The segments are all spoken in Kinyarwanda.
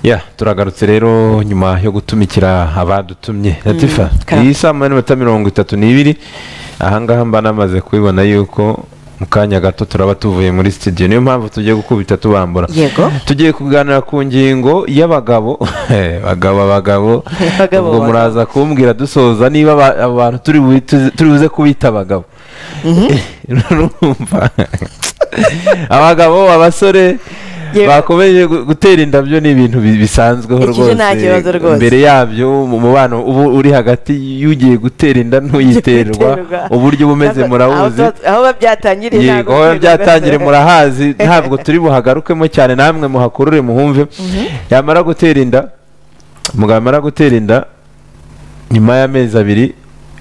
ya turagarutse rero nyuma yo gutumikira abadutumye latifa ka- iyi saa moya n'iminota mirongo itatu n'ibiri ahangaha mba namaze kubibona yuko mu kanya gato turaba tuvuye muri sitidiyo niyo mpamvu tugiye gukubita tubambura yego tugiye kuganira ku ngingo y'abagabo bagabo abagabo Bagabo, ubwo bagabo. muraza kumbwira dusoza niba aba- abantu turi bu- tuzi- turi buze kubita abagabo urumva abagabo abasore Yewe. bakomeje gu- gutera indabyo ni ibintu bi- bisanzweho Ikije rwose nta kibazo rwose. mbere yabyo mu mubano uba uri hagati y'ugiye gutera inda n'uyiterwa Giterwa. uburyo uba umeze Ntabwo- murabuzi aho- aho biba byatangiriye yego aho byatangire murahazi ntabwo turi buhagarukemo cyane namwe muhakurure muhumve yamara gutera inda umugabo yamara gutera inda nyuma y'amezi abiri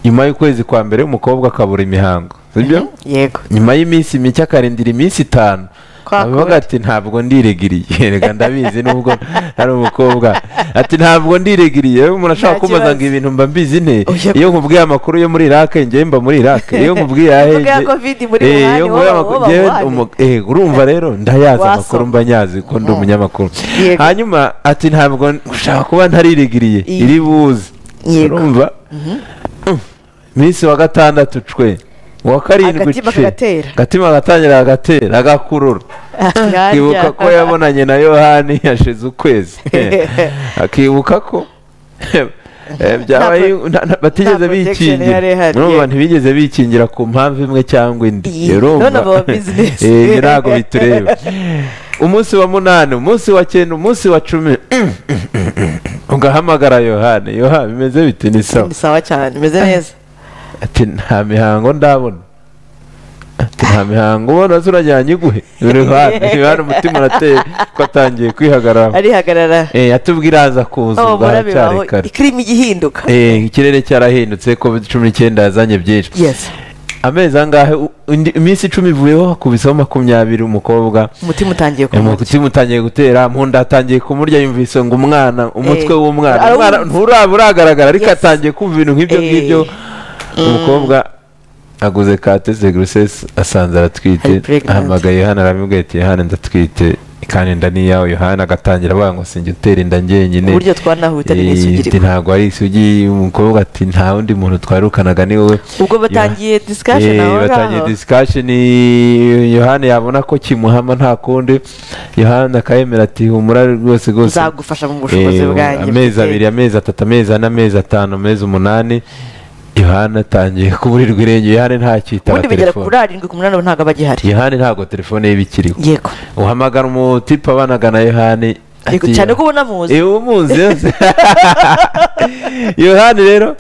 nyuma y'ukwezi kwa mbere umukobwa akabura imihango sibyo yego nyuma y'iminsi mike akarindira iminsi itanu Kwa avuga kundi. ati ntabwo ndiregiriye reka ndabizi nubwo ari umukobwa ati ntabwo ndiregiriye yewe umuntu ashaka Nta kumbaza ngo kibazo. ibintu mba mbizi nte Oya. iyo nkubwiye amakuru yo muri irake njyewe mba muri irake iyo nkubwiye ahe Uvuga ya njye- covid muri Eh, Wuhan, iyo wowe nkubwiye wowe amakuru- wowe njyewe wowe. umu- eh, urumva rero ndayazi Wasoma. amakuru mba nyazi kuko ndi umunyamakuru Yego. hanyuma ati ntabwo ushaka kuba ntariregiriye Iyi. iri buze Yego. urumva minsi wa gatandatu cwe uwa karindwi Agatima cwe kagatera. agatima gatangira gagatera agakurura akibuka ko yabonanye na yohani yashize ukwezi akibuka ko eh, byabaye pro- nta- nta- batigeze nta protection bikingira yari ihari, urumva yego. ntibigeze bikingira ku mpamvu imwe cyangwa indi Iyi, none baba business. Eh, ntabwo bitureba umunsi wa munani umunsi wa cyenda umunsi wa cumi ugahamagara yohani yohani bimeze bite ni sawa ni sawa cyane imeze neza ati nta mihango ndabona ati nta mihango ubona se urajyanye iguhe urihana umutima urateye ko atangiye kwihagarara arihagarara Eh, yatubwira aza kuza aho ubwo murabi haracyari bawe kare ikirimo igihinduka Eh, ikirere cyarahindutse covid cumi n'icyenda yazanye byinshi yes amezi angahe u- indi- iminsi icumi ivuyeho hakubiseho makumyabiri umukobwa umutima utangiye kumurya umutima utangiye gutera mu nda atangiye kumurya yumvise ngo umwana umutwe Eh, w'umwana arawumva. umwana nturaba uragaragara ariko Yes. atangiye kumva ibintu nk'ibyo Eh. ngibyo umukobwa aguze katese gurusesi asanze aratwite Ari pregnant. ahamagaye yohana aramubwira ati yohana ndatwite kandi inda ni iyawe yohana agatangira avuga ngo sinjye utera inda njyenyine uburyo twanahuta Eh, ati, n'isugirirwa ntabwo ari isugi umukobwa ati nta wundi muntu twarukanaga ni wowe ubwo batangiye discussion Eh, aho batangiye ngaho discussion yohana yabona ko kimuhama nta kundi yohana akayemera ati humura rwose rwose nzagufasha mu bushobozi Eh, bwanjye amezi mfite. abiri amezi atatu amezi ane amezi atanu amezi umunani yohana atangiye kuburirwa irenge yohana ntacyitaba ubundi bigera kuri telefone arindwi ku munani ubu ntabwo aba agihari yohana ntabwo telefone ye iba ikiriho yego uhamagara umutipe abanagana yohana Yego, ati- cyane ko ubona muzi iyo umuzi yose yohani rero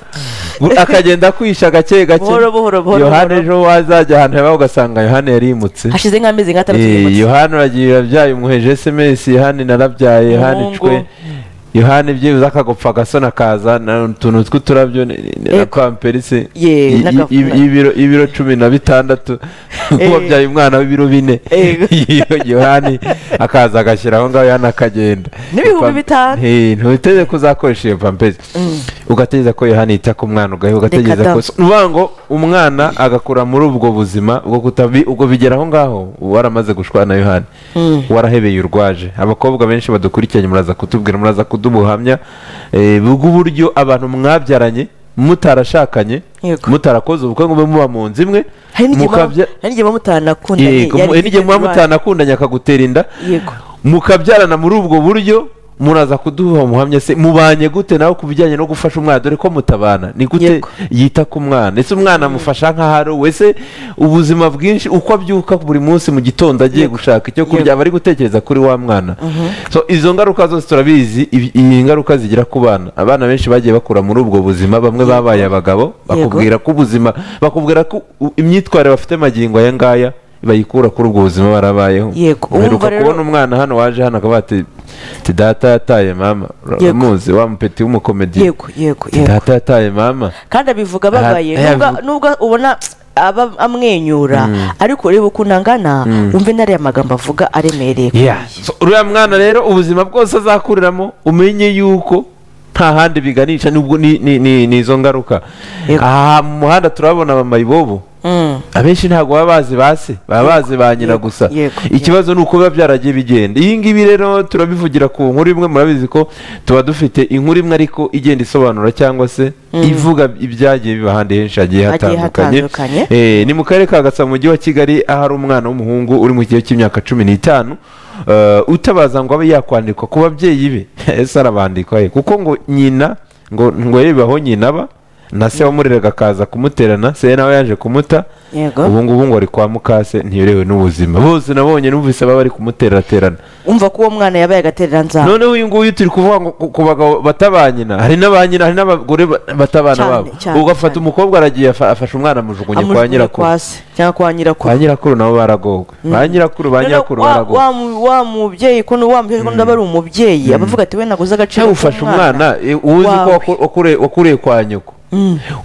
bu- akagenda akwisha gake gake Buhoro, buhoro, buhoro, yohani buhoro. ejo wazajya ahantu haba ugasanga yohani yarimutse hashize nk'amezi nk'atandatu Eh, yimutse. yohani uragiye urabyaye umuheje esemesi yohani narabyaye yohani Umuhungu. cwe yohani byibuze akagopfa agasona kaza na utuntu tw'uturabyo ni- ni- ni- na Ego. pamperisi Ye, i- i- n'agafura. y'ibiro- y'ibiro cumi na bitandatu Eh. wabyaye umwana w'ibiro bine Ego. yohani akaza agashyira aho ngaho yohani akagenda N'ibihumbi Pam- bitanu. Eh, ntuteze ko uzakoresha iyo pampesi ugategereza ko yohani yita ku mwana ugahe ugategereza da. ko ni ukuvuga ngo umwana agakura muri ubwo buzima bwo kutabi ubwo bigera aho ngaho waramaze gushwana na yohani warahebeye urwaje abakobwa benshi badukurikiranye muraza kutubwira muraza kudubuhamya eh, bw'uburyo abantu mwabyaranye mutarashakanye Yego. mutarakoze ubukwe ngo mube muba mu nzu imwe hari n'igihe mukabya muba- hari n'igihe muba mutanakundanye Yego, yari hari ifite n'igihe muba indwara. mutanakundanye akagutera inda yego mukabyarana muri ubwo buryo muraza kuduha muhamya se mubanye gute nawe ku bijyanye no gufasha umwana dore ko mutabana ni gute Yego. yita ku mwana ese umwana amufasha nk'aho ari we se ubuzima bwinshi uko abyuka buri munsi mu gitondo agiye gushaka icyo kurya Yego. aba ari gutekereza kuri wa mwana so izo ngaruka zose turabizi ibi- iyi ngaruka zigira ku bana abana benshi bagiye bakura muri ubwo buzima bamwe babaye abagabo bakubwira ko ubuzima bakubwira ko u- imyitwarire bafite magingo aya ngaya bayikura kuri ubwo buzima barabayeho Yego, uheruka urumva rero- kubona umwana hano waje hano akavuga ati ati data yataye mama Yego. uramuzi wa mupeti w'umukomedi yego yego Ati, yego data yataye mama kandi abivuga babaye Ah, Nubwo- ayavuga. nubwo ubona aba amwenyura ariko ureba ukuntu angana wumve n'ariya magambo avuga aremereye kuri Yeah. iyi. So, uriya mwana rero ubuzima bwose azakuriramo umenye yuko nta handi biganisha nubwo ni, ni, ni, ni izo ngaruka Yego. aha mu muhanda turabona mama ibobo Mm. abenshi ntabwo baba bazi ba se baba bazi ba nyina yego, gusa yego, ikibazo ni uko biba byaragiye bigenda iyi ngibi rero turabivugira ku nkuru imwe murabizi ko tuba dufite inkuru imwe ariko igenda isobanura cyangwa se ivuga ibyagiye biba ahandi henshi hagiye Hagiye hatandukanye hatandukanye. Eh, ni mu karere ka gasabo mu mujyi wa kigali ahari umwana w'umuhungu uri mu kigero cy'imyaka cumi n'itanu eh, utabaza ngo abe yakwandikwa ku babyeyi be ese arabandikwa ye kuko ngo nyina ngo ngo yewe aho nyina aba na se wamureraga akaza kumuterana se nawe yaje kumuta Yego. ubu ngubu ngo ari kwa mukase ntiyorewe n'ubuzima bose nabonye numvise baba bari kumuteraterana umva ko uwo mwana yabaye agaterera nzaba noneho uyu nguyu turi kuvuga ngo ku- ku bagabo batabanyina hari n'abanyina hari n'abagore ba- batabana Cyane, babo cyane, ugafata cyane. umukobwa aragiye afa- afashe umwana amujugunye kwa amujugunya nyirakuru kwa se cyangwa kwa nyirakuru kwa nyirakuru nabo baragogwe ba nyirakuru ba Noneho nyirakuru wa- baragogwe wa mu- wa mubyeyi ko wa mubyeyi ko ndaba ari umubyeyi abavuga ati we naguze agaciro cyangwa ufashe umwana eh, uzi ko Wawe. waku- wakure- wakuriye kwa nyoko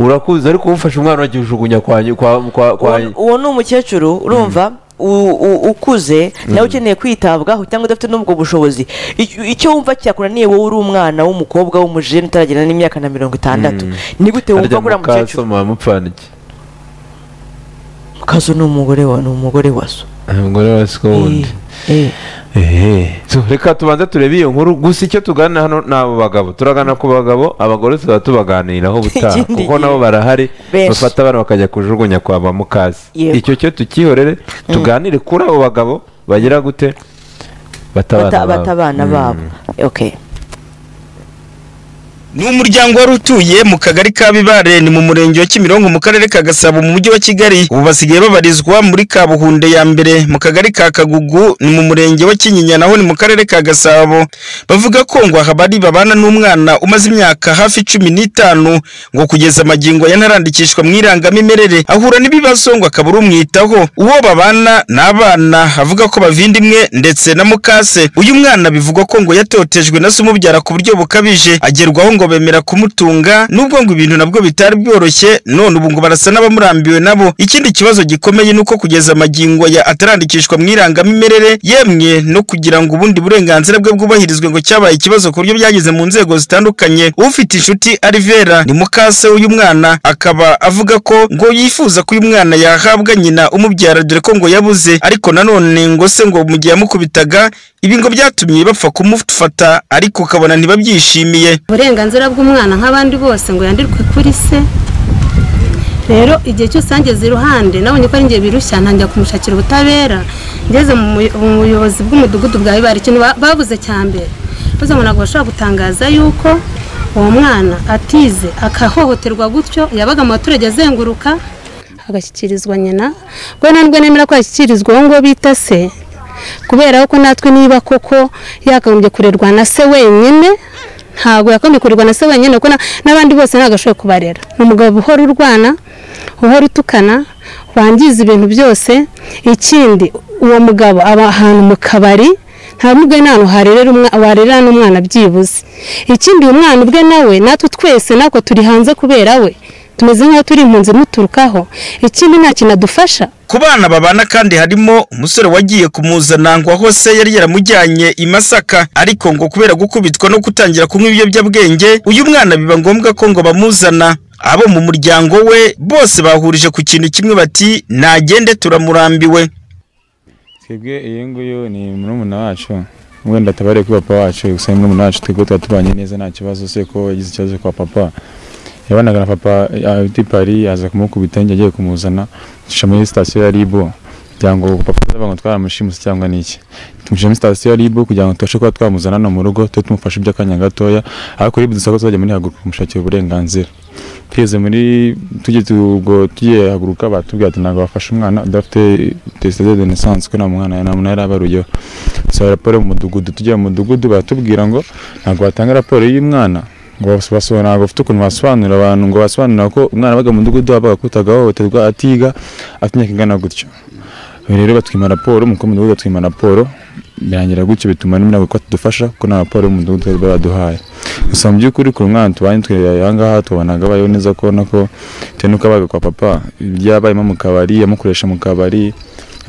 urakuzi ariko ufashe umwana uragijugunya kwa nyi- kwa kwa- kwa uwo uwo ni umukecuru urumva u- u- ukuze nawe ukeneye kwitabwaho cyangwa udafite n'ubwo bushobozi Icyo- icyo wumva cyakunaniye wowe uri umwana w'umukobwa w'umujene utaragenda n'imyaka na mirongo itandatu ni gute wumva harya ko uriya mukecuru mukasoma mupfana iki kazo ni umugore wa ni umugore wa so umugore wa siko wundi Eh, eh. Ehe. Tu- reka tubanze turebe iyo nkuru gusa icyo tugana hano ni abo bagabo turagana ku bagabo abagore tuzaba tubaganiraho ubutaha Ikindi kuko nabo gihe. barahari Benshi. bafata abana bakajya kujugunya kwa ba mukasi Yego. icyo cyo tukihorere tuganire kuri abo bagabo bagira gute Bata- batabana babo. batabana babo okay ni umuryango wari utuye mu kagari ka bibare ni mu murenge wa kimironko mu karere ka gasabo mu mujyi wa kigali ubu basigaye babarizwa muri kabuhunde ya mbere mu kagari ka kagugu ni mu murenge wa kinyinya naho ni mu karere ka gasabo bavuga ko ngo aha bari babana n'umwana umaze imyaka hafi cumi n'itanu ngo kugeza amagingo yanarandikishwa mu irangamimerere ahura n'ibibazo ngo akaba ari umwitaho uwo babana ni abana avuga ko bavinda imwe ndetse na mukase uyu mwana bivugwa ko ngo yatotejwe na se umubyara ku buryo bukabije agerwaho ngo bemera kumutunga nubwo ngo ibintu nabwo bitari byoroshye none ubu ngo barasa n'abamurambiwe nabo ikindi kibazo gikomeye ni uko kugeza amagingo ya atarandikishwa mu irangamimerere yemwe no kugira ngo ubundi burenganzira bwe bwubahirizwe ngo cyabaye ikibazo ku buryo byageze mu nzego zitandukanye ufite inshuti Alivera ni mukase w'uyu mwana akaba avuga ko ngo yifuza ko uyu mwana yahabwa nyina umubyara dore ko ngo yabuze ariko nanone ngo se ngo mu gihe yamukubitaga ibi ngo byatumye bapfa kumufata ariko ukabona ntibabyishimiye uburenganzira bw'umwana nk'abandi bose ngo yandirwe kuri se rero igihe cyose yangeze iruhande nabonye ko ari njye birushya ntangira kumushakira ubutabera ngeze mu muyo- mu buyobozi bw'umudugudu bwa bibari ikintu ba- babuze cya mbere maze ngo ntabwo bashobora gutangaza yuko uwo mwana atize akahohoterwa gutyo yabaga mu baturage azenguruka agashyikirizwa nyina rwena rwe nemera ko yashyikirizwa uwo nguwo bita se kubera ko natwe niba koko yakagombye kurerwa na se wenyine ntabwo yakagombye kurerwa na se wenyine kuko na- n'abandi bose ntabwo ashoboye kubarera ni umugabo uhora urwana uhora utukana wangiza ibintu byose ikindi uwo mugabo aba ahantu mu kabari nta n'ubwo nta hantu harerera umwa- warerera n'umwana byibuze ikindi uyu mwana ubwe nawe natwe twese natwe turi hanze kubera we tumeze nk'aho turi impunzi muturukaho ikindi nta kintu adufasha ku bana babana kandi harimo umusore wagiye kumuzana ngo ahose yari yaramujyanye i masaka ariko ngo kubera gukubitwa no gutangira kunywa ibiyobyabwenge uyu mwana biba ngombwa ko ngo bamuzana abo mu muryango we bose bahurije ku kintu kimwe bati nagende turamurambiwe twebwe iyi ngiyi ni murumuna wacu wenda atabareye kuri papa wacu gusa ni murumuna wacu twebwe tuba tubanye neza nta kibazo se ko yagize ikibazo kwa papa yabanaga na papa ari pari aza kumukubita njye agiye kumuzana tuca muri sitasiyo ya ribo kugira ngo papa atavuga ngo twaramushimusi cyangwa ni iki tumushyira muri sitasiyo ya ribo kugira ngo tubashe kuba twamuzana hano mu rugo tube tumufashe by'akanya gatoya ariko ribu dusabwa tuzajya muri haguruka kumushakira uburenganzira twigeze muri tujye tu- ubwo tugiye haguruka batubwira ati ntabwo bafashe umwana udafite tesite de naissance ko nta mwana nta muntu yari abaruyeho dusaba raporo mu mudugudu tujya mu mudugudu baratubwira ngo ntabwo batanga raporo y'umwana ngo bas- baso- ntabwo bafite ukuntu basobanurira abantu ngo basobanurira ko umwana abaga mu mudugudu wabaga akutaga ahohoterwa atiga afite imyaka ingana gutyo ubu rero batwima raporo umukuru w'umudugudu atwima raporo birangira gutyo bituma n'umuryango ko tudufasha kuko nta raporo y'umudugudu baba baduhaye gusa mu by'ukuri ku mwana tubanye twe aha ngaha tubonaga bayeho neza ko nako bitewe n'uko abaga kwa papa byabayemo mu kabari yamukoresha mu kabari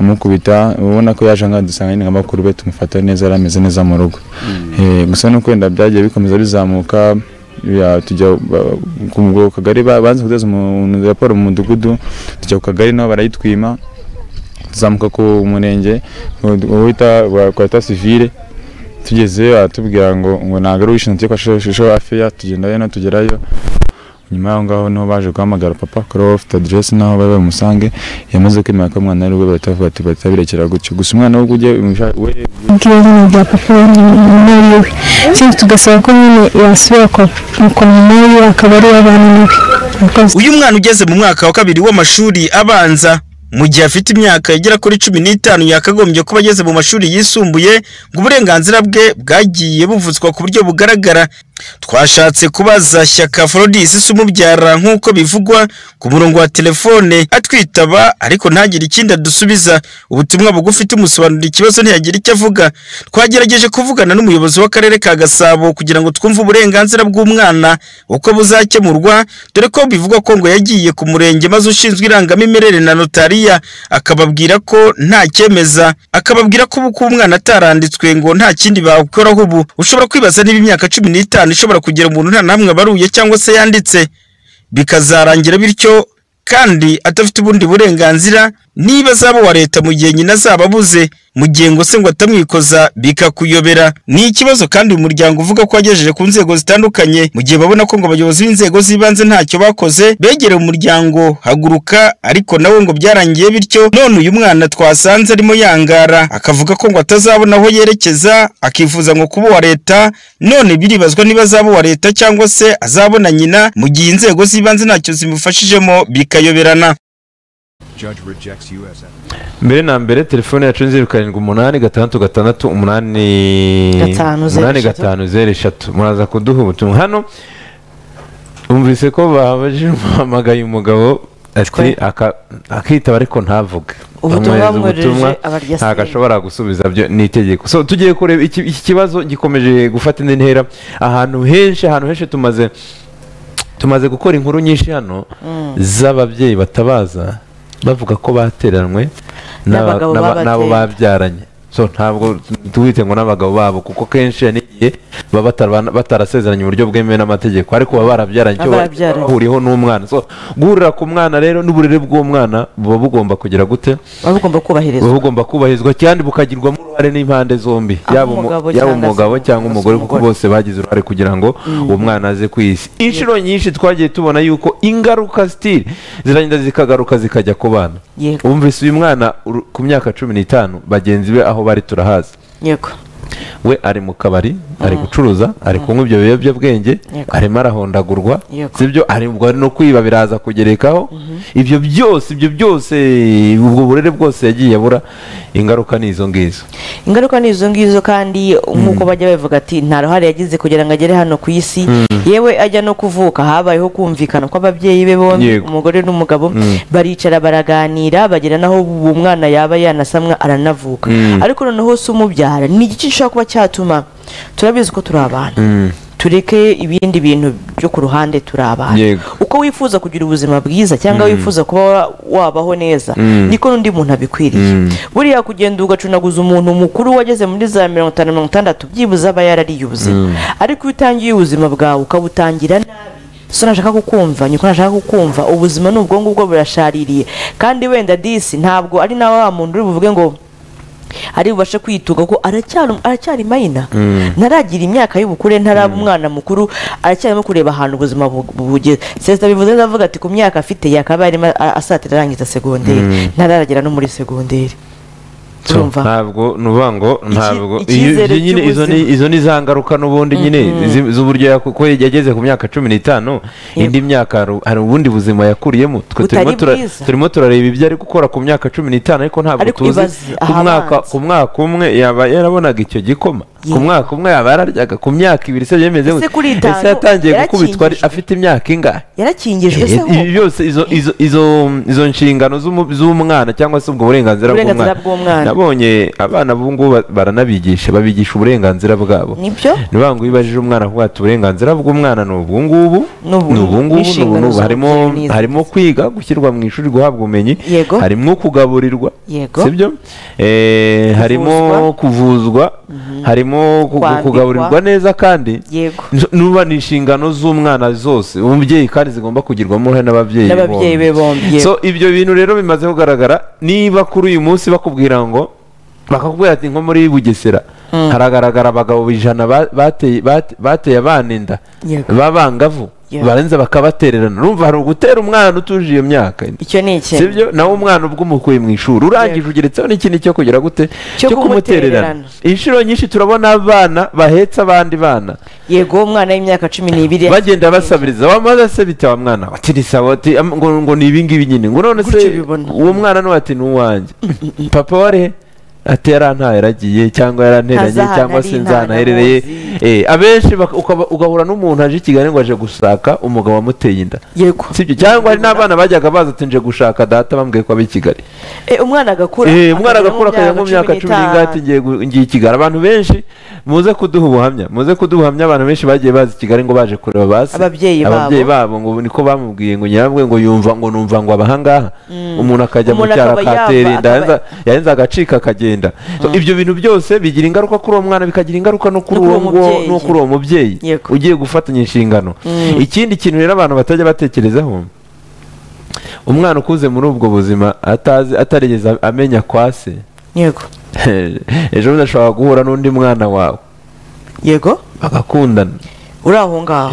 amukubita ubona ko yaje ngaha dusanga nyine nka bakuru be tumufata neza yari ameze neza mu rugo Eh, gusa nuko wenda byagiye bikomeza bizamuka ya tujya ba- ku mu- ku kagari ba- banze kugeza umuntu raporo mu mudugudu tujya ku kagari nabo barayitwima tuzamuka ku murenge wita kwita sivire tugezeyo aratubwira ngo ngo ntabwo ari uwishinzwe cyo kwashusho afeya tugendayo no tugerayo nyuma y'aho ngaho niho baje guhamagara papa kuri wowe ufite aderesi n'aho bari bamusange yamaze kwemera ko umwana ari we batavuga ati batabirekera gutyo gusa umwana we ujye umusha- we bwira nyine bya papa w'umwari we sinzi tugasaba ko nyine yasubira kwa kwa minori akaba ari uw'abana nawe Murakoze. uyu mwana ugeze mu mwaka wa kabiri w'amashuri abanza mu gihe afite imyaka igera kuri cumi n'itanu yakagombye kuba ageze mu mashuri yisumbuye ngo uburenganzira bwe bwagiye buvutswa ku buryo bugaragara twashatse kubaza shyaka forodisi isa umubyara nk'uko bivugwa ku murongo wa telefone atwitaba ariko ntagire ikindi adusubiza ubutumwa bugufi tumusobanurira ikibazo ntiyagira icyo avuga twagerageje kuvugana n'umuyobozi w'akarere ka gasabo kugira ngo twumve uburenganzira bw'umwana uko buzakemurwa dore ko bivugwa ko ngo yagiye ku murenge maze ushinzwe irangamimerere na notariya akababwira ko nta cyemeza akababwira ko ubu ko umwana ataranditswe ngo nta kindi bakoraho ubu ushobora kwibaza niba imyaka cumi n'itanu ishobora kugira umuntu nta namwe abaruye cyangwa se yanditse bikazarangira bityo kandi adafite ubundi burenganzira niba azaba uwa leta mu gihe nyina azaba abuze mu gihe ngo se ngo atamwikoza bikakuyobera ni ikibazo kandi uyu muryango uvuga ko wagejeje ku nzego zitandukanye mu gihe babona ko ngo abayobozi b'inzego z'ibanze ntacyo bakoze begereye umuryango haguruka ariko nawe ngo byarangiye bityo none uyu mwana twasanze arimo yangara akavuga ko ngo atazabona aho yerekeza akifuza ngo kuba uwa leta none biribazwa niba azaba uwa leta cyangwa se azabona nyina mu gihe inzego z'ibanze ntacyo zimufashijemo bikayoberana Judge rejects U.S. mbere na mbere telefone yacu ni zeru karindwi umunani gatandatu gatandatu umunani Gatanu, zeru umunani eshatu. gatanu zeru eshatu muraza kuduha ubutumwa hano umvise ko babajije umuhamagaye umugabo ati Twe. aka- akitaba ariko ntavuge Ubutumwa Bamwohereza bamwoherereje ubutumwa, abarya ntabwo senge. ashobora gusubiza byo ni itegeko so tugiye kureba iki iki kibazo gikomeje gufata indi ntera ahantu henshi ahantu henshi tumaze tumaze gukora inkuru nyinshi hano z'ababyeyi batabaza bavuga ko bateranywe n'aba- N'abagabo n'aba- babateye. n'abo babyaranye so ntabwo tuwite ngo n'abagabo babo kuko kenshi hari n'igihe baba batarabana- batarasezeranye uburyo bwemewe n'amategeko ariko baba barabyaranye icyo bari- Baba barabyaranye. bahuriyeho n'umwana so guhurira ku mwana rero n'uburere bw'umwana buba bugomba kugira gute buba bugomba kubahirizwa buba bugomba kubahirizwa kandi bukagirwamo uruhare n'impande zombi Aho yaba umu- umugabo yaba cyangwa se umugabo cyangwa se umugore kuko umugore. bose bagize uruhare kugira ngo uwo mwana aze ku isi inshuro nyinshi twagiye tubona yuko ingaruka sitiri ziragenda zikagaruka zikajya ku bana Yego. wumvise uyu mwana uru- ku myaka cumi n'itanu bagenzi be aho bari turahazi yego we ari mu kabari ari gucuruza ari kunywa ibyo biyobyabwenge Yego. arimo arahondagurwa Yego. sibyo ari ubwo ari no kwiba biraza kugerekaho ibyo byose ibyo byose ubwo burere bwose yagiye abura ingaruka ni izo ngizo ingaruka ni izo ngizo kandi nk'uko bajya bavuga ati nta ruhare yagize kugira ngo agere hano ku isi yewe ajya no kuvuka habayeho kumvikana kw'ababyeyi be bombi Yego. umugore n'umugabo baricara baraganira bagera naho uwo mwana yaba yanasamwa aranavuka ariko noneho si umubyara ni iki gishobora kuba cyatuma turabizi ko turi abantu tureke ibindi bintu byo ku ruhande turi abantu Yego. uko wifuza kugira ubuzima bwiza cyangwa wifuza kuba wa- wabaho neza niko n'undi muntu abikwiriye buriya kugenda ugacunaguza umuntu mukuru wageze muri za mirongo itanu mirongo itandatu byibuze aba yarariye ubuzima ariko iyo utangiye ubuzima bwawe ukabutangira nabi so ntashaka kukumva nyoko ntashaka kukumva ubuzima ni ubwonko bwo burashaririye kandi wenda disi ntabwo ari nawe wa muntu uri buvuge ngo ari bubashe kwituga ko aracyari aracyari mayina ntaragira imyaka y'ubukure ntaraba umwana mukuru aracyarimo kureba ahantu ubuzima bu- bugeze sesita bivuze neza avuga ati ku myaka afite yakabaye arimo a- asatira arangiza segonderi ntararagera no muri segonderi So, urumva ntabwo ni ukuvuga ngo ntabwo Iki- iyo- icyizere ibyo nyine izo ni cy'ubuzima. izo ni za ngaruka n'ubundi nyine zi- z'uburyo yaku- ko yageze ku myaka cumi n'itanu indi myaka hari- hari ubundi buzima yakuriyemo twe Butari turimo tura- bwiza. turimo turareba ibyo ari gukora ku myaka cumi n'itanu ariko ntabwo Ariko tuzi ibaze ku mwaka ahabanza. ku mwaka umwe yaba yarabonaga icyo gikoma ku Yego. mwaka umwe yaba yararyaga ku myaka ibiri se byemeze Ese gute? kuri itanu ese yatangiye gukubitwa ari- yarakingijwe? afite imyaka ingahe yarakingijwe Eh, se ho ibi byose izo izo izo izo nshingano z'umu- z'umwana cyangwa se ubwo burenganzira Uburenganzira bw'umwana bw'umwana. na- nabonye abana ubu ngubu ba- baranabigisha babigisha uburenganzira bwabo nibyo ni ba ngo iyo ubajije umwana kuvuga ati uburenganzira bw'umwana ni ubu ngubu Ni ubu- ni ubu ngubu ni ubu n'inshingano ngubu za harimo mubyeyi n'izi- harimo kwiga gushyirwa mu ishuri guhabwa ubumenyi Yego. harimo kugaburirwa Yego. sibyo Eh, harimo kuvuzwa harimo ku- Kwambikwa. kugaburirwa neza kandi yego N- nuba ni inshingano z'umwana zose umubyeyi kandi zigomba kugirwamo uruhare n'ababyeyi n'ababyeyi be bombi yego. so ibyo bintu rero bimaze kugaragara niba kuri uyu munsi bakubwira ngo bakakubwira ati nko muri bugesera haragaragara abagabo ijana ba- bateye bate- bateye abana inda Yego. b'abangavu Yego. barenza bakabatererana urumva hari ugutera umwana utuje iyo myaka icyo ni ikintu sibyo nawe umwana ubwo umukuye mu ishuri urangije Yego. ugeretseho n'ikindi cyo kugira gute Cyo kumutererana. inshuro nyinshi turabona abana bahetse abandi bana yego umwana w'imyaka cumi n'ibiri bagenda basabiriza wamaze se bita wa mwana ati ni sawa ati am- ngo, ngo ni ibingibi nyine ngo none Gutyo se bibona. uwo mwana nuwo ati ni uwanjye papa wari ati yarantaye aragiye cyangwa Ntazi yaranteranye ahantu cyangwa ari, se nta hantu nzanaherereye amuzi. eh abenshi bak- ukaba- ugahura n'umuntu aje i Kigali ngo aje gushaka umugabo wamuteye inda yego sibyo cyangwa hari n'abana bajyaga baza ati nje gushaka data bambwiye ko ab'i Kigali Eh, umwana agakura Eh, umwana agakura akajya akagera mu myaka cumi n'ingati ngiye gu- ngiye i kigali abantu benshi muze kuduha ubuhamya muze kuduha ubuhamya abantu benshi bagiye baza i kigali ngo baje kureba basi Ababyeyi babo. ababyeyi babo ngo niko bamubwiye ngo nyirabwe ngo yumva ngo numva ngo abahangaha umuntu akajya mu Umuntu cyaro akaba yava, akatera inda akaba- yarenza- yarenza agacika akagenda So, ibyo bintu byose bigira ingaruka kuri uwo mwana bikagira ingaruka no kuri No kuri uwo uwo nguwo- mubyeyi. no kuri uwo mubyeyi Yego. ugiye gufatanya inshingano ikindi kintu rero abantu batajya batekerezaho umwana ukuze muri ubwo buzima atazi atarigeze amenya kwa se yego ejo bundi ashobora guhura n'undi mwana wawe yego bagakundana uri aho ngaho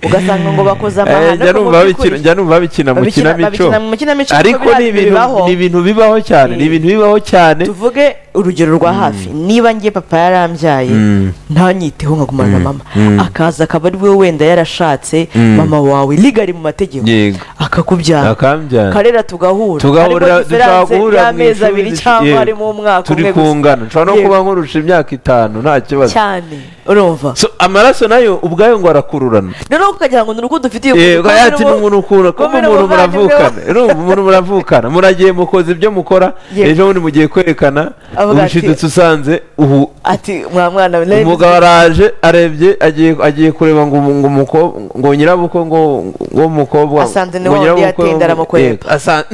ugasanga ngo bakoze amahano Eh, njya ariko mu numva by'ukuri- babikina- njya numva babikina mu babikina- kinamico babikina mu kinamico kuko ariko biriya ni bintu ibintu bibaho. ni ibintu bibaho cyane ni Eh. ibintu bibaho cyane tuvuge urugero rwa hafi niba ngiye papa yarambyaye Mm. ntanyiteho nkagumana na mama akaza akaba ari we wenda yarashatse mama wawe ligari mu mategeko Yego. akakubyara Akambyara. karera tugahura tugahurira dushobora harimo diferanse guhurira mu y'amezi ishuri abiri dush- cyangwa yego. harimo umwaka turi umwe gusa kungana nshobora no Yego. kuba nkurusha imyaka itanu nta kibazo cyane urumva So, amaraso nayo ubwayo ngo arakururana noneho ukagira ngo ni urugo dufitiye yego ukuri, ati ni kumwe umuntu ukunda kuko kumwe umuntu n'umuvandimwe we." muravukana urumva umuntu muravukana muragiye mukoze ibyo mukora Yego. ejo bundi mugiye kwerekana Avuga ati- ubishidutse usanze ubu ati mwa mwana we, nawe umugabo araje arebye agiye agiye kureba ngo ngo umukobwa ngo nyirabukwe ngo ngo umukobwa Asanze ni ngo wa wundi nyirabukwe ngo- yatinda aramukwega. yego, asa-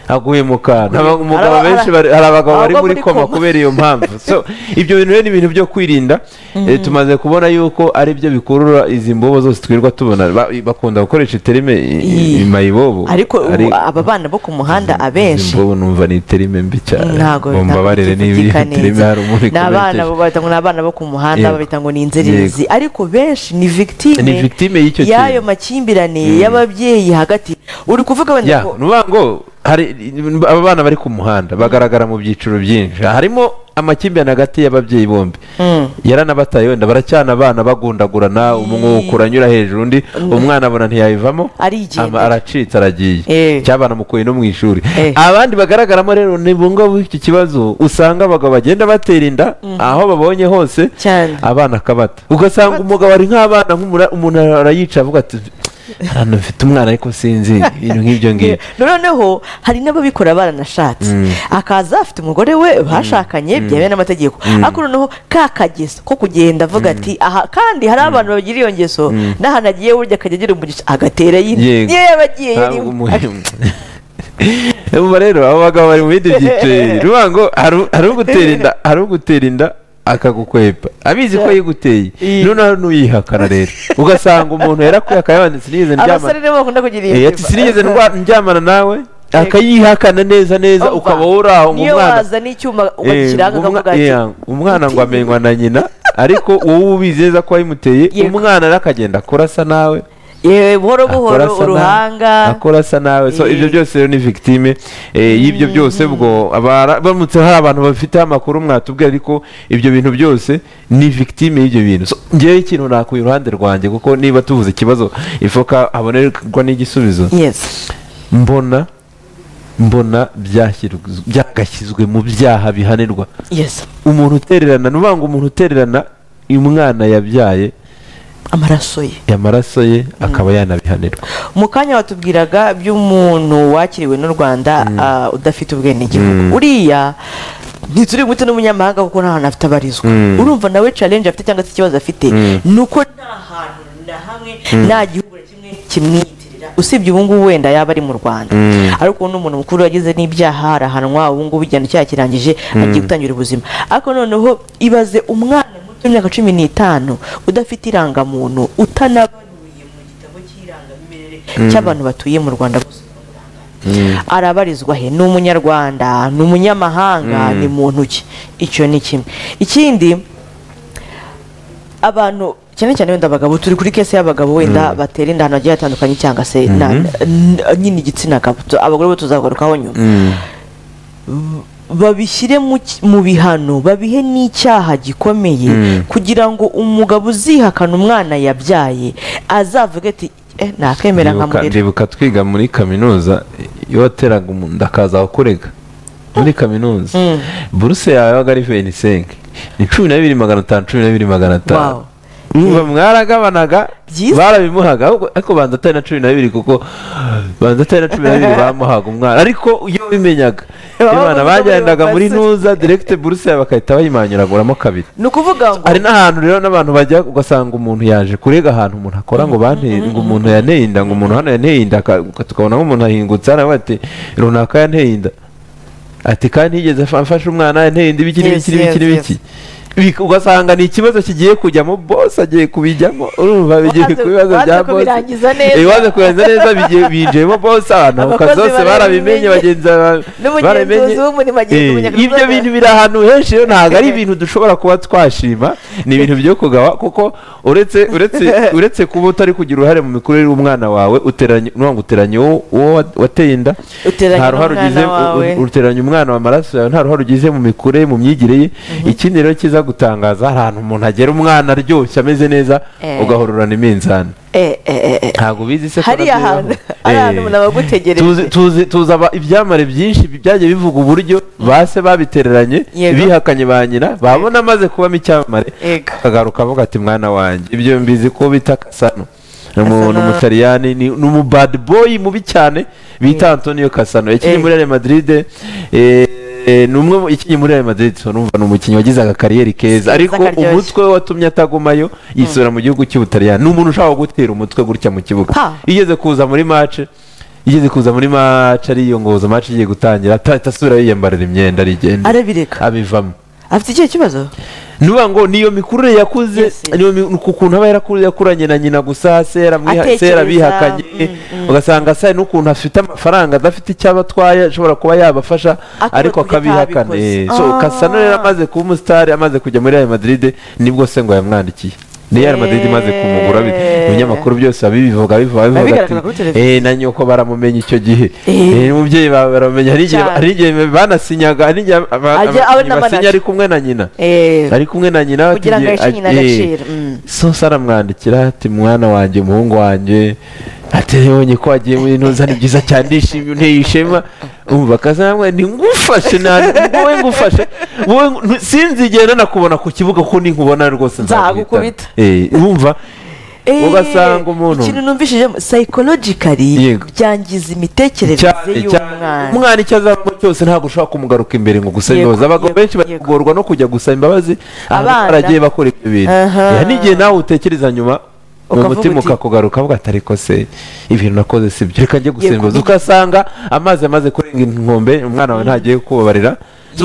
aguye mu kantu Aba- umugabo Araba- benshi ara- bari- hari abagabo bari abagwa muri muri koma koma. kubera iyo mpamvu so ibyo bintu rero ni ibintu byo kwirinda Eh, tumaze kubona yuko ari byo bikurura izi mbobo zose twirirwa tubona Ba- bakunda gukoresha iterime i- i- Ii. mayibobo ariko ubu Ari- aba bana bo ku muhanda izi abenshi mbobo numva ni iterime mbi cyane ntabwo Ngo mbabarire niba iyi bivuga terime neza. hari umuntu ni abana ikomerekeje. babita ngo ni abana bo ku muhanda Yego. babita ngo ni inzererezi ariko benshi ni victime Ni victime y'icyo kintu. y'ayo makimbirane y'ababyeyi hagati uri kuvuga wenda ya ko ni ukuvuga ngo hari aba bana bari ku muhanda bagaragara mu byiciro byinshi harimo amakimbirane hagati y'ababyeyi bombi yaranabataye wenda baracyana abana bagundagurana umwuka anyura hejuru undi umwana abona ntiyayivamo Arigendera. ama- aracitse aragiye Eh. cyabana mukuye no mu ishuri Eh. abandi bagaragaramo rero ni bunga iki kibazo usanga abagabo bagenda batera inda aho babonye hose Cyane. abana akabata ugasanga umugabo ari nk'abana nk'umura- umuntu arayica avuga ati hano mfite umwana ariko sinzi ibintu nk'ibyo ngibyo noneho hari n'ababikora baranashatse akaza afite umugore we bashakanye byemewe n'amategeko ariko noneho ka kageso ko kugenda avuga ati aha kandi hari abantu bagira iyo ngeso n'ahantu agiye burya akajya agira umugisha agatera yine Yego. niyo yaba agiye Ah, yarimo. umuhimu. Urumva rero abo bagabo bari mu bindi byiciro bibiri. Urumva ngo hari- hari ugutera inda hari ugutera inda akagukwepa abizi ko yiguteye noneho hari n'uyihakana rero ugasanga umuntu yarakwihakana yabanditse sinigeze abasore ndyamana nibo bakunda kugira iyo Eh, ati sinigeze ndwa- ndyamana nawe akayihakana neza neza Umva, ukaba wowe uri aho ngo niyo umwana waza n'icyuma Eh, ukakiranga umwa- akavuga ati yeah, umwana ngo amenywa na nyina ariko wowe ubizi neza ko wayimuteye Yego. umwana rero akagenda akorasa nawe "Yewe, buhoro akora buhoro asa na- uruhanga akora asa nawe so Eh. ibyo byose rero ni victime eh, y'ibyo byose ubwo abara- baramutse hari abantu bafiteho amakuru mwatubwira ariko ibyo bintu byose ni victime y'ibyo bintu So, ngewe ikintu nakuye iruhande rwanjye kuko niba tuvuze ikibazo ifoka habonerwa n'igisubizo yes mbona mbona byashyirwa- byagashyizwe mu byaha bihanirwa yes umuntu utererana ni ukuvuga ngo umuntu utererana uyu mwana yabyaye amaraso ye amaraso ye akaba yanabihanirwa mu kanya watubwiraga by'umuntu wakiriwe n'u rwanda ah, udafite ubwenegihugu uriya ntituri guhita n'umunyamahanga kuko nta hantu afite abarizwa Mm. urumva nawe challenge afite cyangwa se ikibazo afite ni uko nta hantu na hamwe nta gihugu na kimwe kimwiyitirira usibye ubu ngubu wenda yaba ari mu rwanda ariko n'umuntu mukuru yagize n'ibyaha arahanwa ubu ngubu igihano cyaha kirangije agiye gutangira ubuzima ariko noneho ibaze umwana muto w'imyaka cumi n'itanu udafite irangamuntu utanabaruye mu gitabo cy'irangamimerere cy'abantu batuye mu rwanda gusa arabarizwa he ni umunyarwanda ni umunyamahanga ni muntu ki icyo ni kimwe ikindi abantu cyane cyane wenda abagabo turi kuri kese y'abagabo wenda batera inda ahantu hagiye hatandukanye cyangwa se na- n- nyine igitsina gabo Tu- abagore bo tuzagarukaho nyuma babishyire mu ki- mu bihano babihe n'icyaha gikomeye kugira ngo umugabo uzihakana umwana yabyaye azavuge ati eh, nakemera Ndibuka- nkamurera ndibuka twiga muri kaminuza iyo wateraga umuntu akaza kukurega muri kaminuza buruse yawe yabaga ari venisenke ni cumi na bibiri magana atanu cumi na bibiri magana atanu Wow. Urumva mwaragabanaga Byiza. barabimuhaga ahubwo- ariko banza atari na cumi na bibiri kuko banza atari na cumi na bibiri bamuhaga umwana ariko iyo bimenyaga Baba abana bavuga bagendaga muri muri basari. ntuza direkite buruse yawe bakahita bayimanyuraguramo kabiri ni ukuvuga ngo hari n'ahantu rero n'abantu bajya ugasanga umuntu yaje kurega ahantu umuntu akora ngo banteye ngo umuntu yaneye inda ngo umuntu hano yaneye inda aka- uka- tukabona nk'umuntu ahingutse hano bati runaka yaneye inda ati kandi yigeze afa- afashe umwana yanteye inda ibiki Yes, n'ibiki yes, n'ibiki yes. n'ibiki Bik- ugasanga ni ikibazo kigiye kujyamo bose agiye kubijyamo urumva bigiye Wanze- ku bibazo wanze bya bose kubirangiza neza. Eh, wanze kubirangiza neza bigiye- binjiyemo bose ahantu Abakozi kazose barabimenye barabimenye. bagenzi ba- N'umugenzuzi barabimenye. w'umurimo agiye Eh, kumenyekanisha ibyo bintu biri ahantu henshi rero ntabwo ari ibintu dushobora kuba twashima ni ibintu byo kugawa kuko uretse uretse uretse kuba utari kugira uruhare mu mikurire y'umwana wawe uteranye nuvuga ngo uteranye uwo- uwo wat- wateye inda Uteranye nta ruhare n'umwana ugize wawe. u- u- uteranye umwana wa amaraso yawe nta ruhare ugize mu mikurire mu myigire ye ikindi rero kiza gutangaza hari ahantu umuntu agera umwana aryoshye ameze neza Eh. ugahororana iminzani eh, eh, eh, eh. ntabwo bizi se ko hariya nabyo hantu bibaho. ari Eh. ahantu umuntu aba agutegereje tuzi tuzi tuzi aba- ibyamare byinshi byagiye bivuga uburyo ba se babitereranye Yego. bihakanye ba nyina babona amaze kubamo icyamamare Yego. akagaruka avuga ati mwana wanjye ibyo mbizi ko bita kasano ni Kasano. umu- ni umutaliyani ni ni umu bad boy mubi cyane bita antonio kasano yakinnye Eh. muri real madrid eh, eh, ni umwe mu- yakinnye muri real madrid urumva ni umukinnyi wagize agakariyeri keza ariko karyoshye. umutwe we watumye atagumayo yisubira mu gihugu cy'ubutaliyani ni umuntu ushaka gutera umutwe gutya mu kibuga Ha. igeze kuza muri match igeze kuza muri match ariyongoza match igiye gutangira ahita asubira yiyambarira imyenda arigenda arabireka abivamo afite ikihe kibazo nuba ngo niyo mikurire yakuze Yes, yes. niyo mi- ni ukuntu aba yarakuze yakuranye na nyina gusa se yaramwiha- se Atekereza, yarabihakanye mm, mm. ugasanga se hari n'ukuntu afite amafaranga adafite icyo aba atwaye ashobora kuba yabafasha Ariko ariko kujya akabihakana atabikoze. Eh, so Ah. kasano rero amaze kuba umusitari amaze kujya muri real madrid nibwo se ngo yamwandikiye ni real madrid imaze kumugura bi- Eh. ibinyamakuru byose babibivuga bivuga bivuga Bigaragara kuri ati televiziyo. eh na nyoko baramumenye icyo gihe Eh. eh n'umubyeyi bawe baramumenya hari igihe Cyane. hari igihe banasinyaga hari igihe aba- aba- Ajya aba abakinnyi n'amanager. basinya ari kumwe na nyina Eh, ari kumwe na nyina Kugira ngo tugiye- aheshe nyina eh, agaciro, mm. so se aramwandikira ati mwana wanjye umuhungu wanjye ati yabonye ko wagiye muri ntuza ni byiza cyane ndishimye unteye ishema umva akazamwe ni ngufashe nani wowe ngufashe wowe ngu- ntu- sinzi igihe nanakubona ku kibuga kuko ninkubona rwose Nzagukubita. Eh, wumva eh, ugasanga umuntu- ikintu numvishijemo psychologically Yego. byangiza imitekerereze Cyane, cyane. y'umwana umwana icyo azabamo cyose ntabwo ushobora kumugaruka imbere ngo gusaba Yego, imbabazi abagabo yego, benshi yego. bagorwa no kujya gusaba imbabazi Abana. ahantu baragiye bakora ibyo bintu Aha. Eh, hari n'igihe nawe utekereza nyuma mu Ukavuga mutima uti- ukakugaruka avuga ati ariko se ibintu nakoze si byo reka njye gusaba Yego. imbabazi ugasanga amazi amaze kurenga inkombe umwana wawe ntagiye kubabarira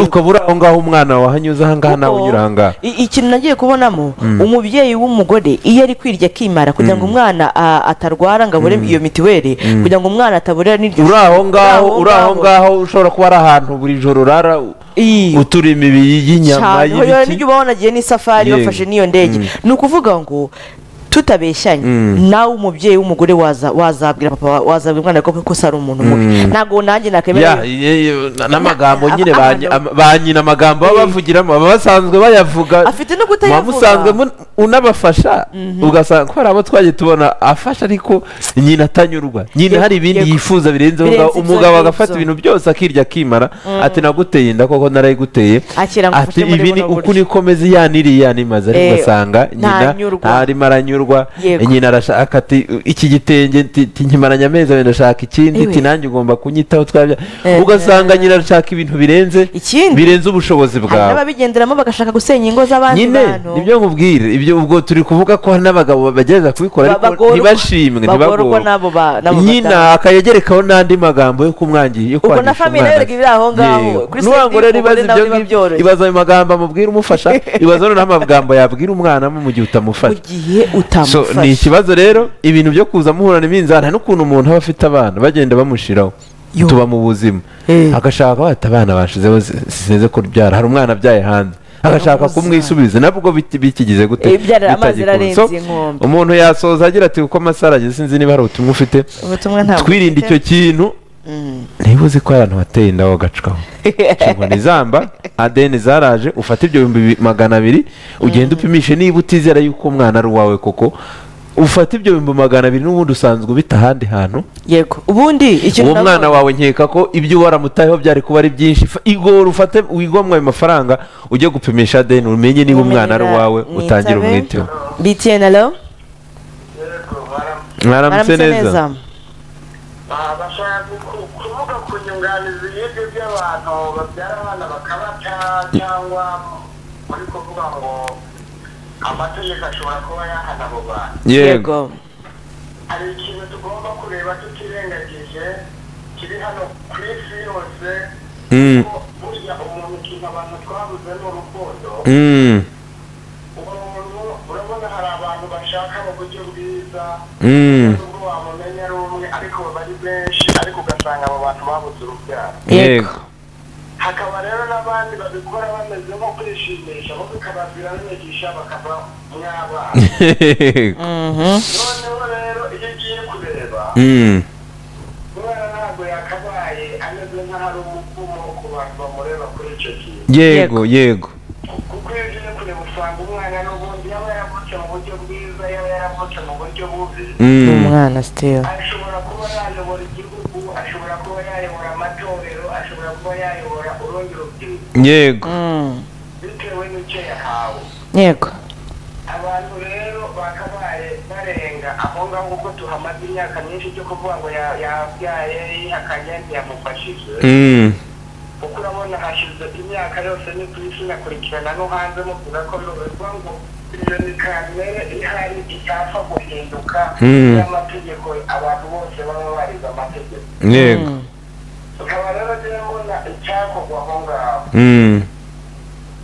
ukaba uri aho ngaho umwana wahanyuze aha ngaha nawe Kuko unyura aha ngaha i- ikintu nagiye kubonamo umubyeyi w'umugore iyo ari kwirya akimara kugira ngo umwana a- atarwara ngo abure iyo mitiweri kugira ngo umwana ataburira n'iryo uri aho ngaho uri aho ngaho. ngaho ushobora kuba ari ahantu buri joro urara Ii. utura imibiri y'inyama cyane urabona y'ibiti n'ibyo uba wanagiye n'isafari Yego. bafashe n'iyo ndege ni ukuvuga ngo tutabeshyanye Mm. nawe umubyeyi w'umugore waza- wazabwira papa wa- wazabwira umwana ko ko ari umuntu mubi ntabwo nanjye ya nakemera ye- ye- na- n'amagambo Ab- nyine ba abana nyi- am- ba nyina amagambo baba bavugiramo baba basanzwe bayavuga Afite no kutayavuga. muba musanzwe mun- unabafasha ugasanga ko hari abo twagiye tubona afasha ariko nyina atanyurwa nyina Yego, hari ibindi yego. yifuza birenze umugabo Birenze ibyo umugabo agafata ngibyo. ibintu byose akirya akimara ati naguteye inda koko narayiguteye akira ngo ati ufate muri ibi ni buno uku buryo niko meze ya n'iriya yanimaze ariko Eh, ugasanga nyina ntanyurwa. ntarimo aranyurwa Yego. nyina arashaka ati iki gitenge nti- ti- nkimaranye amezi abiri ndashaka ikindi Ewe. ati nanjye ugomba kunyitaho twabya Eh, ugasanga nyina arashaka ibintu birenze ikindi birenze ubushobozi hari bwawe n'ababigenderamo bagashaka gusenya ingo z'abandi nyine bantu nibyo nkubwira ibyo ubwo turi kuvuga ko hari n'abagabo bagerageza kubikora ariko Ba- bagorwa- ntibashimwe bagorwa ntibagorwe n'abo ba- n'abo badamu. nyina akayegerekaho n'andi magambo yo kumwangira yo ubwo na kwangisha famiye nayo umwana rega ibiri aho ngaho Yego. kuri nuwango rero ibaza ibyo ngibyo byoroshye ibaza ayo magambo amubwira umufasha ibaza noneho amagambo yabwira umwana mu gihe mu utamufasha gihe So, ni utamufashe ikibazo rero ibintu byo kuza muhurana iminzani nta n'ukuntu umuntu aba afite abana bagenda bamushiraho Yo. tuba mu buzima Eh. agashaka ko ati abana bashizeho si- sineze kubyara hari umwana abyaye hanze agashaka Baramubuza. kumwisubiza nabwo bit- bikigize gute Eh, ibyara amazi bitagikunda. ararenze So, inkombe. umuntu yasoza agira ati kuko amasaha arageze sinzi niba hari ubutumwa ufite ubutumwa ntabwo twirinde icyo kintu niba uzi ko hari abantu bateye inda wagacukaho inshingano izamba adeni zaraje ufate ibyo bihumbi bi- magana abiri ugenda upimishe niba utizera yuko umwana ari uwawe koko ufate ibyo bihumbi magana abiri n'ubundi usanzwe ubita ahandi hantu yego ubundi ikintu uwo mwana wawe nkeka ko ibyo waramutayeho byari kuba ari byinshi Fa- igora ufate wigomwe ayo mafaranga ujye gupimisha adeni umenye niba umwana ari uwawe utangire umwiteho btn alo mwaramutse aramutse neza neza bashaka ku- kuvuga ku nyunganizi y'ibyo by'abantu babyara abana bakabata cyangwa muri kuvuga ngo amategeko ashobora kuba yahana abo bantu yego hari ikintu tugomba kureba tutirengagije kiri hano ku isi yose Mm. ko burya umuntu ikintu abantu twabuze ni urukundo Mm. umuntu urabona hari abantu bashaka mu buryo bwiza Mm. nubwo wamumenya ari umwe ariko baba ari benshi ariko ugasanga abo bantu babuze urubyaro yego hakaba rero n'abandi babikora bameze nko kwishimisha bo bikabazira n'imigisha bakava mw'abana noneho rero iyo ugiye kureba Mm. umwana ntabwo yakabaye ameze nk'ahari umukumo ku bantu bamureba kuri icyo kintu yego yego kuko iyo ugiye kureba usanga umwana n'ubundi yaba yaravutse mu buryo bwiza yaba yaravutse mu buryo bubi ni Mm. umwana sitera ashobora kuba yayobora igihugu ashobora kuba yayobora amatorero ashobora kuba yayobora urundi rubyiruko yego bitewe n'icyo yahawe yego abantu rero bakabaye barenga aho ngaho kuko tuhamaze imyaka myinshi cyo kuvuga ngo ya- yabyaye yihakanye ntiyamufashije Mm. kuko urabona hashize imyaka yose ni ku isi nakurikirana no hanze muvuga ko bivuga ngo iyo ni kamere ihari itapfa guhinduka Mm. y'amategeko abantu bose baba barize amategeko yego tukaba rero rero mbona icyakorwa aho ngaho Mm.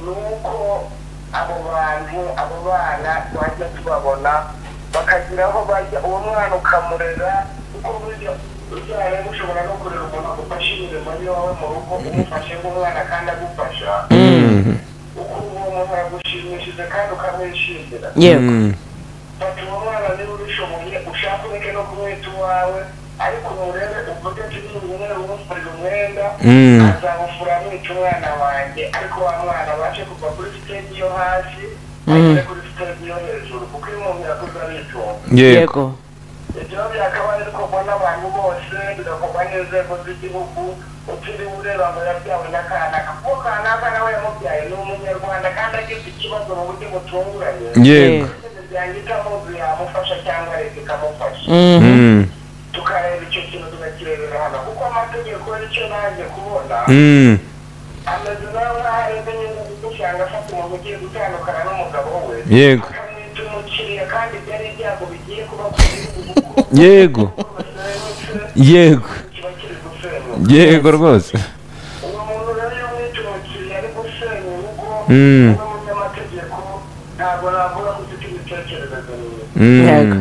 ni uko abo bantu abo bana twajya tubabona bakagira aho bajya uwo mwana ukamurera kuko burya ubyara mushobora no kurera umuntu agufasha imirimo y'iwawe mu rugo umufashe nk'umwana kandi agufasha uko uwo muntu yagushimishije kandi ukamwishimira yego fata uwo mwana niba ubishoboye ushake ureke no kumwita uwawe ariko murebe uvuge ati niba umufurira umwenda Mm. azawufura mwica umwana wanjye ariko wa mwana abashe kuva kuri siteji yo hasi agere kuri siteji yo hejuru kuko iyo umuntu yakuze aritunga yego yego ibyo byakabaye bikorwa n'abantu bose bigakorwa n'inzego z'igihugu utiriwe ureba ngo yabyawe n'akanaka kuko kanaka nawe yamubyaye ni umunyarwanda kandi agize ikibazo mu buryo butunguranye yego imiryango itamuzi yamufasha cyangwa leta ikamufasha Mm. tukareba icyo kintu tukakirebera hano kuko amategeko y'icyo naje kubona Mm. ameze nawe nk'aho areze nyine usanga afata umuntu ugiye gutandukana n'umugabo we yego akamwita umukiriya kandi byari ibyago bigiye kuba ku gihugu kuko yego yego kiba kiri gusenyuka yego rwose uwo muntu rero iyo umwita umukiriya ari gusenya urugo Mm. uri umunyamategeko ntabwo navuga ko ufite imitekerereze mibi Mm. Yego.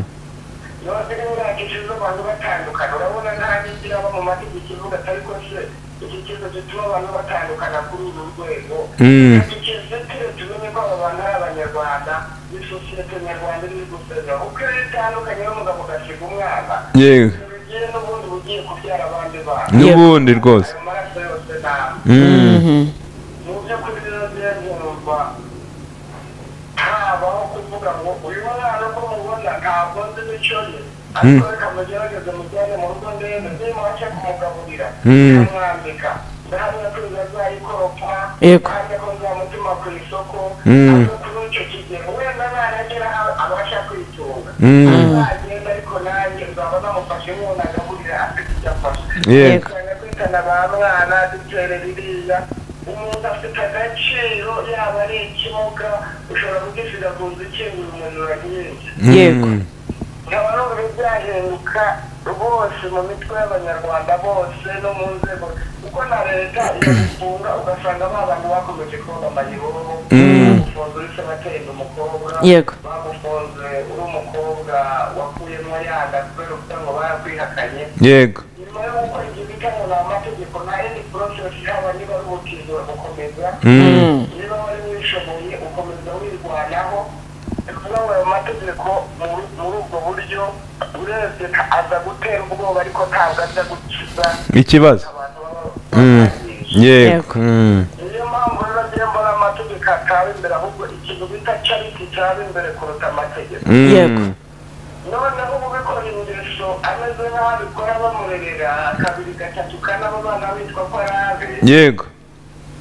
none imyaka ishize abantu batandukana urabona nta n'igira aba mu mategeko ivuga ati ariko se iki kibazo gituma abantu batandukana kuri uru rwego Mm. ikizitire tumenye ko aba bantu ari abanyarwanda ni sosiyete nyarwanda iri gusenya uko iyo itandukanye n'umugabo ugasiga umwana yego bigiye n'ubundi bugiye kubyara abandi bana n'ubundi rwose ayo maraso yose ntabwo Mm. mu by'ukuri rero njyewe numva habaho kuvuga ngo uyu mwana ko mubona ntabwo nzi n'icyo ye ariko reka mugerageze mujyane mu rugo ndebe ndebe mwace kumugaburira nkamwambika ndahamya ko bizazayikoropa Yego. kandi ko nzamutima ku isoko Mm. ariko kuri icyo kigero wenda naragera aho abasha kwitunga azagenda ariko nanjye nzaba namufashe nk'umuntu agaburira afite icyo afashe yego cyane kwitana ba mwana dutere biriya umuntu afite agaciro yaba ari ikimuga ushobora kugisiga ku nzu ikinguye umuntu urabyinshi yego nkaba numva byahinduka rwose mu mitwe y'abanyarwanda bose no mu nzego kuko na leta irabifunga ugasanga ba bantu bakomeje kuba amayihuru umufunzi uretse abatenda umukobwa Yego. bamufunze uri umukobwa wakuyemo yanga kubera kugira ngo barakwihakanye yego nyuma yo gukora ibyo bita ngo ni amategeko na indi porosesi yaba niba ari ubukizura gukomeza Mm. niba wari wishoboye ukomeza wirwanaho ni ukuvuga ngo ayo mategeko muri muri ubwo buryo urebye nta- aza gutera ubwoba ariko ntabwo aza gukiza ikibazo abantu baba Mm. babyishe yego Mm. niyo mpamvu rero njye mbona amategeko ataba imbere ahubwo ikintu bita cariti cyaba imbere kuruta amategeko Mm. Yego. noneho ubikora ingeso ameze nk'aho abikora bamurerera kabiri gatatu kane abo bana bitwa ko ari abe yego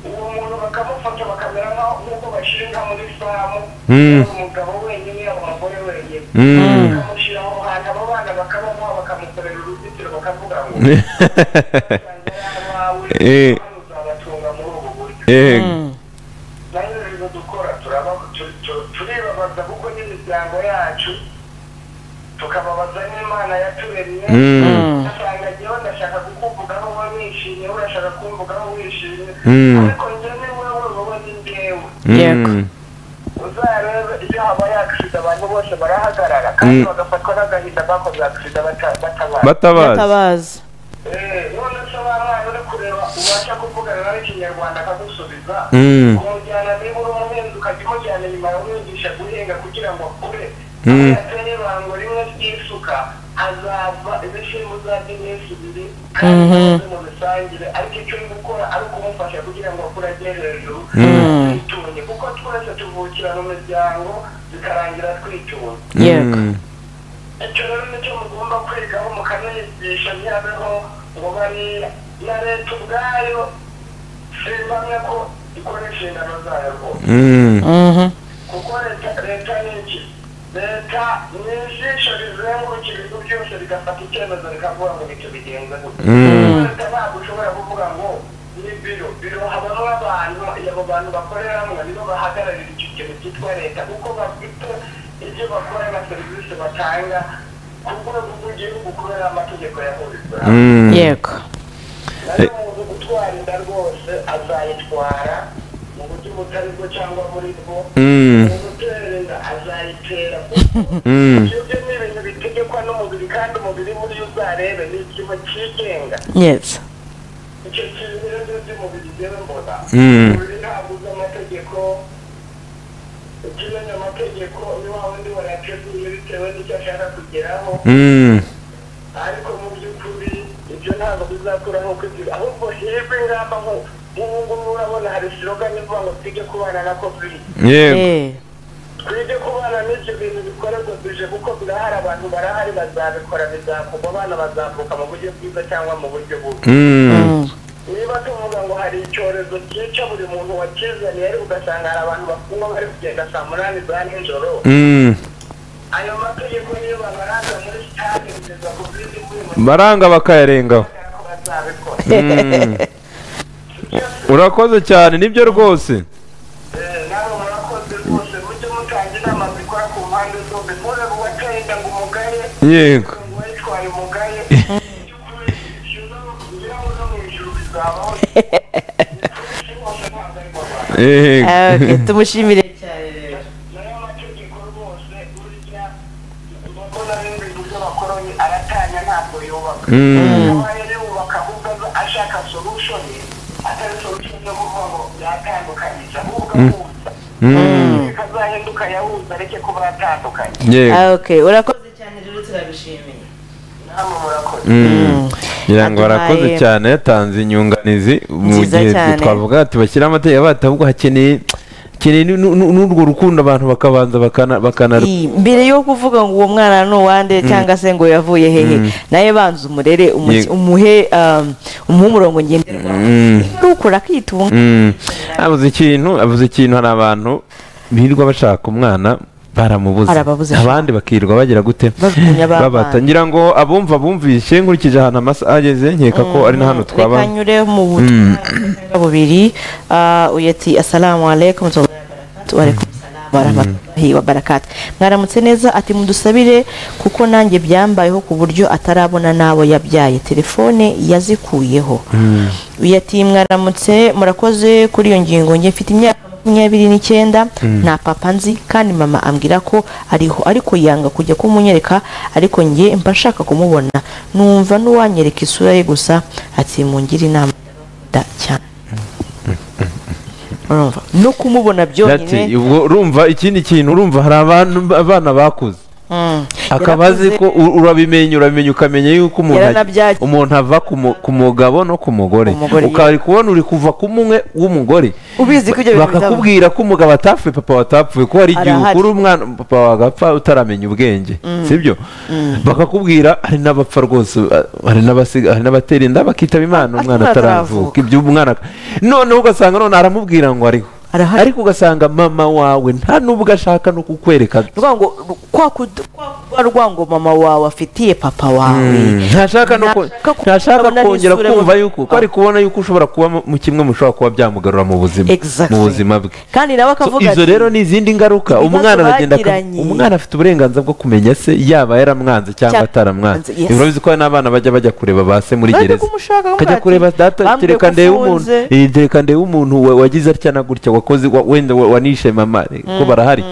uwo muntu bakamufata bakamera nk'aho nk'uko bashinga muri famu Mm. yaba umugabo wenyine yaba umugore wenyine Mm. bakamushyira aho hantu abo bana bakabamuha bakamukorera uruzitiro bakavuga ngo "Uzajya ari abawe Eh. kandi uzabatunga muri ubu buryo yego nayo rero dukora turaba- tu- tu- turibabaza kuko n'imiryango yacu tukababaza n'imana yaturemye Mm. ugasanga njyewe ndashaka kukumvugaho wowe wishimye wowe urashaka kumvugaho wishimye Mm. ariko njye ni wowe wowe ni njyewe Yego. Mm. uzarebe iyo habaye akisida abantu bose barahagarara kandi Mm. bagafatwa n'agahinda bakoze akisida batabaye batabazi batabaza none se ba mwana uri kureba ubasha kuvugana nawe ikinyarwanda akagusubiza Mm. kumujyana niba uri umuhinzi ukajya umujyana inyuma umwigisha guhinga kugira ngo akure Mm. Iyo ateye ibango rimwe ry'isuka azava ibishyimbo uzarya iminsi ibiri kandi uze mu misangire ariko icyo uri gukora ari ukumufasha kugira ngo akure agere hejuru twitunge kuko twese tuvukira mu miryango bikarangira twitunze yego Mm. icyo rero nicyo mugomba kwigaho mukanigisha ntihabeho ngo bariya na leta ubwayo simbamya ko ikora inshingano zayo rwose Mm. Mhm. kuko leta leta ni iki leta ni ijisho rizenguruka ibigo byose rigafata icyemezo rikavuga ngo nicyo bigenza gutya leta ntabwo ushobora kuvuga ngo ni biro biro habamo abantu abo bantu bakoreramo nibo bahagararira icyo kintu cyitwa leta kuko bafite ibyo bakora na serivisi batanga ku rwego rw'igihugu kubera amategeko yahurijwe hamwe Mm. yego nayo umuntu gutwara inda rwose azayitwara mu buryo butari bwo cyangwa muri bwo Mm. mu gutera inda azayitera kuko Mm. ibyo byo ni ibintu bitegekwa n'umubiri kandi umubiri buriya uzarebe ni ikintu cyigenga yes icyo kintu rero by'umubiri rero mbona Mm. umubiri ntabwo uzi amategeko ukimenya amategeko ni wa wundi warateguye bitewe n'icyo ashaka kugeraho Mm. ariko mu by'ukuri ibyo ntabwo bizakuraho uko ibyo ahubwo hebe ingamba nko nk'ubu ngubu urabona hari slogan ivuga ngo twige kubana na covid yego eh twige kubana n'ibyo bintu bikorerwa bije kuko birahari abantu barahari bazabikora bizakorwa abana bazavuka mu buryo bwiza cyangwa mu buryo bubi Mm. niba tuvuga ngo hari icyorezo cyica buri muntu wakizaniye ariko ugasanga hari abantu bafunga bari kugenda saa munani za nijoro Mm. ayo mategeko niyo babaranga muri sitade kugeza ku bindi kuri mu baranga bakayarengaho cyangwa bazabikora urakoze cyane nibyo rwose nawe murakoze rwose mujye mutanga inama zikora ku mpande zombi muze kubatenda ngo umugaye yego ngo witwaye umugaye by'ukuri ngira ngo no mu ijuru bizabaho rwose ntabwo ari mu Rwanda yego Ah, okay. tumushimire cyane rero nayo amategeko rwose burya mbona rero uburyo abakoroni aratanya ntabwo yubaka kuba yari yubaka ahubwo aza- ashaka solution atari solution yo kuvuga ngo yatandukanyije ahubwo ahuza kazahinduka yahuza areke kuba yatandukanye yego Ah, okay urakoze cyane rero turagushimiye namwe murakoze ngira ngo warakoze Aduhaye- cyane yatanze inyunganizi mu Nziza gihe cyane. twavuga ati bashyira amategeko batavuga hakeneye Keneye nu- nu- nu- n'urwo rukundo abantu bakabanza bakana bakana Iyi, mbere yo kuvuga ngo uwo mwana ni uwande cyangwa se ngo yavuye hehe nawe banza umurere umu- Yego. umuhe um, umuhe umurongo ngenderwaho Mm, Niba ari ukuri akitunga mm. abuze ikintu abuze ikintu hari abantu birirwa bashaka umwana baramubuza Barababuza. abandi bakirirwa bagira gute Bajugunya ba babata bana. ngira ngo abumva bumvise nkurikije ahantu amasaha ageze nkeka ko ari na hano twaba reka nyure mu butumwa bubiri Ah, uyu ati asalamu alaikum wa barakatuh." Wa alaikum salam wa rahmatullahi wa barakatuh." mwaramutse neza ati mudusabire kuko nanjye byambayeho ku buryo atarabona n'abo yabyaye telefone yazikuyeho uyu ati mwaramutse murakoze kuri iyo ngingo njye mfite imyaka makumyabiri n'icyenda nta papa nzi kandi mama ambwira ko ariho ariko yanga kujya kumunyereka ariko njye mba nshaka kumubona numva n'uwanyereka isura ye gusa ati mungire inama da cyane urumva no kumubona Ati, byonyine ubwo urumva ikindi kintu urumva hari abantu abana bakuze Mm. akaba azi Yarakuze. ko u- urabimenya urabimenya ukamenya yuko umuntu aj- Yaranabyagiye. umuntu ava ku mu- ku mugabo no ku mugore Umugore, ukari kubona uri kuva ku mumwe w'umugore ubizi ko ibyo bintu bizabaho. bakakubwira ko umugabo atapfuye papa watapfuye ko hari igihe Arahari. ukura umwana papa wagapfa utaramenya ubwenge sibyo bakakubwira hari n'abapfa rwose uh, hari n'abasiga- hari n'abatera inda bakitaba imana umwana ataravuka ataravuka. ibyo umwana noneho ugasanga none aramubwira ngo ariho Arahari. ariko ugasanga mama wawe nta n'ubwo ashaka no kukwereka rwango kwa kud- kwa rwango mama wawe afitiye papa wawe ntashaka no ko- Ntashaka ku- ntashaka kubona kongera n'isura kumva y'umuntu. yuko ko ari kubona yuko ushobora kuba mu- mu kimwe mushobora kuba byamugarura mu buzima Exactly. mu buzima bwe kandi nawe So, akavuga izo ati, rero ni izindi ngaruka ibibazo umwana aragenda aka- bagiranye. umwana afite uburenganzira bwo kumenya se yaba yaramwanze cyangwa Cyangwa ataramwanze yes. urabizi ko hari n'abana bajya bajya kureba ba se muri Bajya gereza kumushaka bakavuga kajya ati, kureba data "Bambwiye kereka ko ndebe umuntu ufunze." eh, kereka ndebe umuntu wa- wagize atya na gutya wakoze wa- wenda wa- wanishe mama eh, ko barahari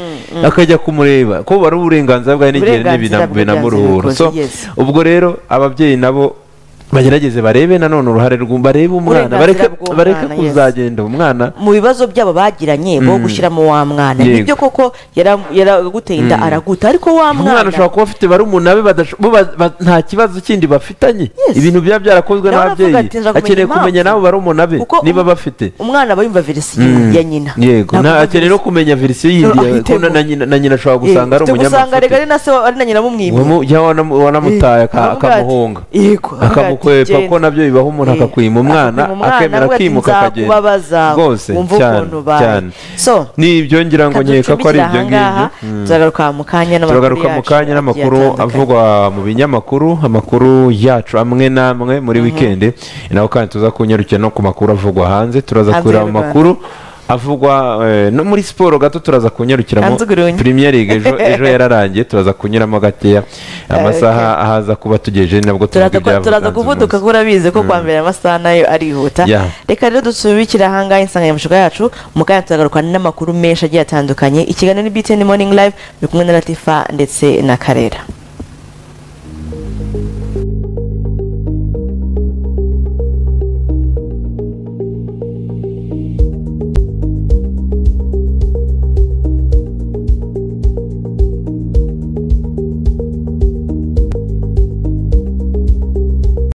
akajya kumureba ko bari uburenganzira bwawe n'igihe Uburenganzira bwe binamuruhura byanze so bikunze, yes. ubwo rero ababyeyi nabo bagerageze barebe nanone uruhare rw'u- barebe umwana bareke Uburenganzira bw'umwana, bareke yes. kuzagenda umwana mu bibazo byabo bagiranye bo gushyiramo wa mwana Yego. nibyo koko yara- yaraguteye inda araguta ariko wa umwana mwana ashobora kuba afite barumuna be badasho- bo ba- ba- nta kibazo kindi bafitanye Yes. ibintu biba byarakozwe Nawe aravuga n'ababyeyi ati, "Nza kumenya akeneye impamvu." kumenya n'abo barumuna be Kuko niba um- bafite umwana aba yumva verisiyo Mm. ya nyina yego Ntabwo na- yumva akeneye no verisiyo- kumenya verisiyo yindi No, ya- ko ahitemo. na- na nyina- na nyina ashobora Yego, gusanga ari ufite gusanga reka ari umunyamafuti na se wa- ari na nyina bumwimye Wamu- ya wana- wanamutaye aka- Aravuga ati- akamuhunga Yego, aravuga ati, akamukwepa "Genda." ko nabyo bibaho umuntu Eh, akakwima umwana akakwima umwana, akemera aravuga ati, akimuka akagenda "Nzakubabaza, rwose wumve cyane ukuntu ubaye." cyane So, nibyo ngira ngo nkeka ko ari ibyo ngibyo Mm. turagaruka mu kanya n'amakuru turagaruka mu yacu kanya agiye n'amakuru atandukanye. avugwa mu binyamakuru amakuru yacu amwe n'amwe muri wikendi ni naho kandi tuza kunyarukira no ku makuru avugwa hanze turaza Hanze kureba y'u mu Rwanda. makuru avugwa eh, no muri siporo gato turaza kunyarukiramo Hanze urundi. premier league ejo ejo yararangiye turaza kunyuramo gakeya amasaha ahaza kuba tugejeje nabwo tuvuga turaza ku- ibyavuga turaza kuvuduka kuko urabizi ko kwa mbere amasaha nayo arihuta Yeah. reka rero dusubikire ahangaha insanganyamatsiko yacu mu kanya turagaruka n'amakuru menshi agiye atandukanye ikiganiro ni btn morning live biri kumwe na latifa ndetse na karera